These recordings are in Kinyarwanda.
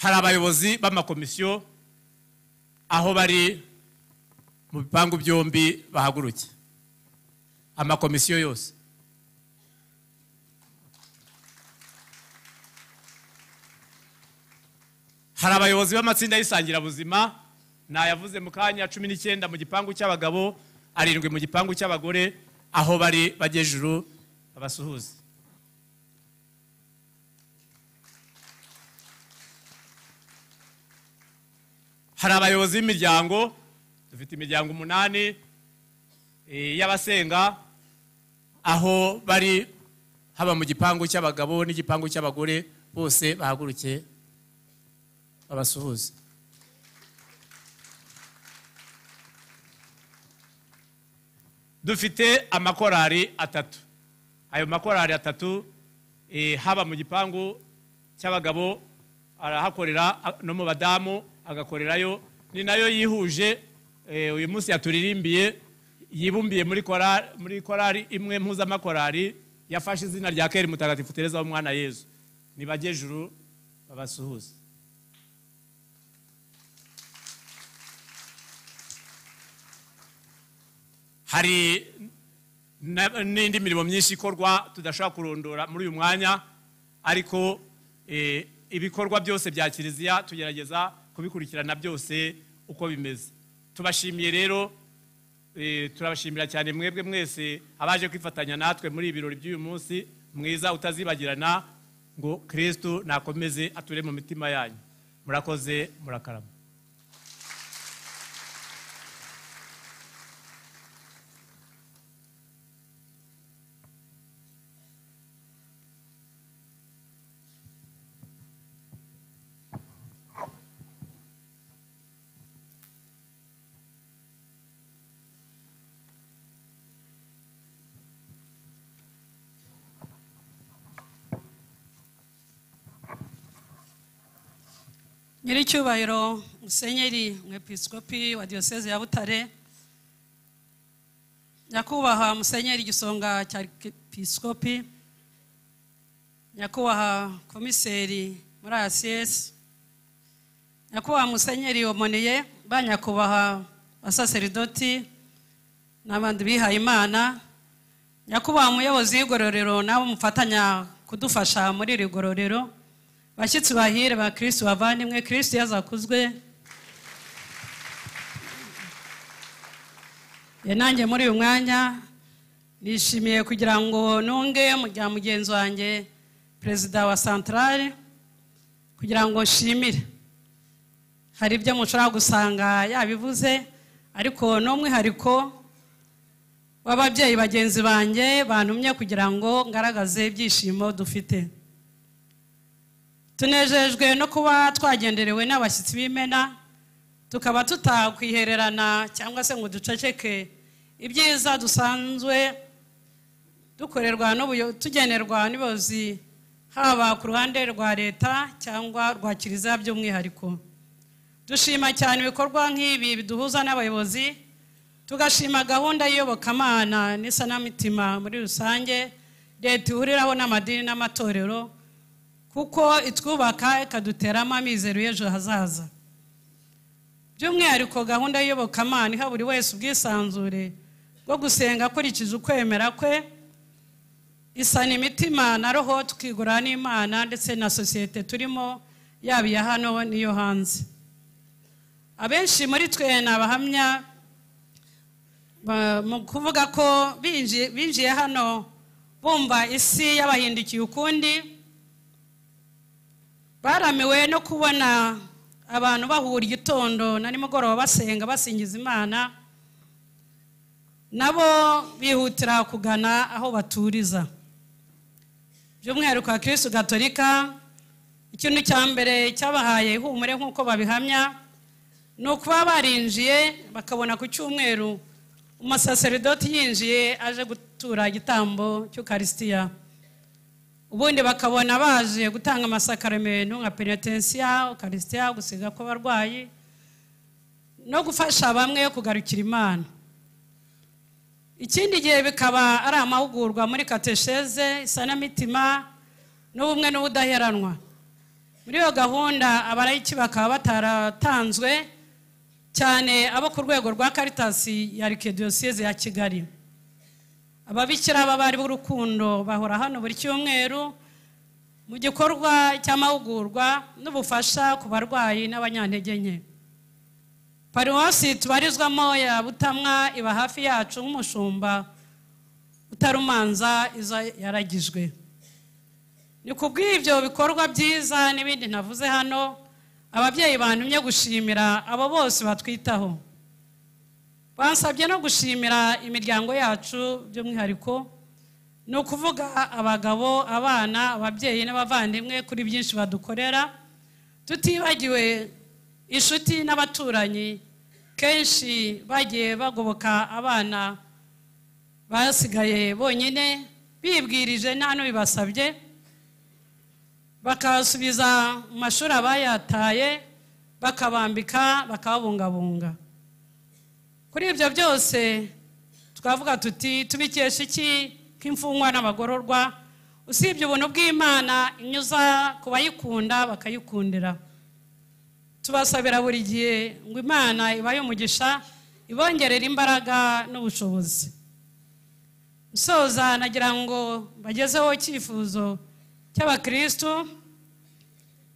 hari abayobozi b'amakomisiyo aho bari mu bipangu byombi bahaguruke amakomisiyo yose hari abayobozi b'amatsinda y'isangirabuzima nayavuze mu kanya cumi n'icyenda mu gipangu cy'abagabo arindwi mu gipangu cy'abagore aho bari bagejuru babasuhuze hari abayobozi b'imiryango dufite imiryango umunani y'abasenga aho bari haba mu gipangu cy'abagabo n'igipangu cy'abagore bose bahaguruke babasuhuze dufite amakorari atatu ayo makorari atatu haba mu gipangu cy'abagabo arahakorera no mu badamu agakorerayo ni nayo yihuje uyu munsi yaturirimbiye yibumbiye muri korari imwe mpuzamakorari yafashe izina rya keri mutagatifu tereza w'umwana yezu nibagejuru babasuhuze hari n'indi mirimo myinshi ikorwa tudashobora kurondora muri uyu mwanya ariko ibikorwa byose bya kiliziya tugerageza kubikurikirana byose uko bimeze tubashimiye rero turabashimira cyane mwebwe mwese abaje kwifatanya natwe muri ibi birori by'uyu munsi mwiza utazibagirana ngo kirisitu nakomeze ature mu mitima yanyu murakoze murakarama nyiricyubahiro musenyeri mwepisikopi wa diyoseze ya butare nyakubahwa musenyeri igisonga cya episikopi nyakubahwa komiseri muri asiyesi nyakubahwa musenyeri omoneye ba nyakubahwa basaseridoti n'abandi bihaye imana nyakubahwa umuyobozi w'igororero nawe mufatanya kudufasha muri iri gororero bashyitsi bahire ba kirisitu bavandimwe kirisitu yazakuzwe nanjye muri uyu mwanya nishimiye kugira ngo nunge mujya mugenzi wanjye perezida wa santarare kugira ngo nshimire hari ibyo mushobora gusanga yabivuze ariko n'umwihariko w'ababyeyi bagenzi banjye bantumye kugira ngo ngaragaze ibyishimo dufite tunejejwe no kuba twagenderewe n'abashyitsi b'imena tukaba tutakwihererana cyangwa se ngo duceceke ibyiza dusanzwe dukorerwa tugenerwa n'ubuyobozi haba ku ruhande rwa leta cyangwa rwa kiliziya by'umwihariko dushima cyane ibikorwa nk'ibi biduhuza n'abayobozi tugashima gahunda y'iyobokamana n'isanamitima muri rusange leta ihuriraho n'amadini n'amatorero kuko itwubaka ikaduteramo amizero y'ejo hazaza by'umwihariko gahunda y'Iyobokamana iha buri wese ubwisanzure bwo gusenga akurikije ukwemera kwe isana imitima na roho tukigura n'imana ndetse na sosiyete turimo yaba iya hano n'iyo hanze abenshi muri twe ni abahamya mu kuvuga ko binjiye hano bumva isi yabahindukiye ukundi baramiwe no kubona abantu bahura igitondo na nimugoroba basenga basingiza imana nabo bihutira kugana aho baturiza by'umwihariko wa kirisitu gatolika ikintu cya mbere cyabahaye ihumure nk'uko babihamya ni ukuba barinjiye bakabona ku cyumweru umusaseridoti yinjiye aje gutura igitambo cy'ukarisitiya ubundi bakabona baje gutanga amasakaramentu nka penetensiya ukarisitiya gusiga kw'abarwayi no gufasha bamwe kugarukira imana ikindi gihe bikaba ari amahugurwa muri katesheze isanamitima n'ubumwe n'ubudaheranwa muri iyo gahunda abarayiki bakaba bataratanzwe cyane abo ku rwego rwa karitasi ya arikidiyoseze ya kigali ababikira b'abari b'urukundo bahora hano buri cyumweru mu gikorwa cy'amahugurwa n'ubufasha ku barwayi n'abanyantege nke paruwasi tubarizwamo ya butamwa iba hafi yacu nk'umushumba utarumanza izo yaragijwe ni ku bw'ibyo bikorwa byiza n'ibindi navuze hano ababyeyi bantumye gushimira abo bose batwitaho bansabye no gushimira imiryango yacu by'umwihariko ni ukuvuga abagabo abana ababyeyi n'abavandimwe kuri byinshi badukorera tutibagiwe inshuti n'abaturanyi kenshi bagiye bagoboka abana basigaye bonyine bibwirije nta n'ubibasabye bakasubiza mu mashuri abayataye bakabambika bakabungabunga kuri ibyo byose twavuga tuti tubikesha iki nk'imfungwa n'abagororwa usibye ubuntu bw'imana inyuza ku bayikunda bakayikundira tubasabira buri gihe ngo imana ibaye umugisha ibongerera imbaraga n'ubushobozi nsoza nagira ngo bagezeho icyifuzo cy'abakirisitu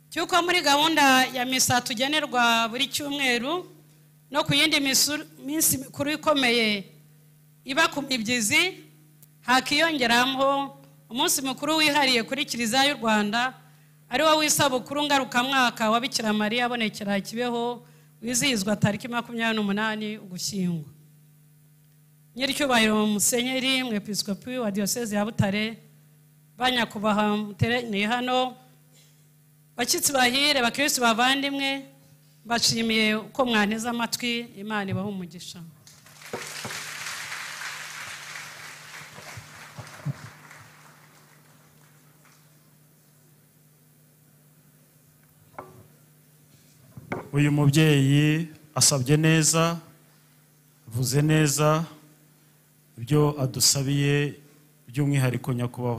cy'uko muri gahunda ya misa tugenerwa buri cyumweru no ku yindi minsi mikuru ikomeye iba ku mibyizi hakiyongeraho umunsi mukuru wihariye kuri kiliziya y'u rwanda ari wo w'isabukuru ngarukamwaka wa bikira mariya abonekera kibeho wizihizwa tariki makumyabiri n'umunani ugushyingo nyiricyubahiro musenyeri mwepisikopi wa diyoseze ya butare banyakubaha muteraniye hano bashyitsi bahire bakirisi bavandimwe bashimiye uko mwanteze amatwi imana ibaha umugisha uyu mubyeyi asabye neza avuze neza ibyo adusabiye by'umwihariko nyakubahwa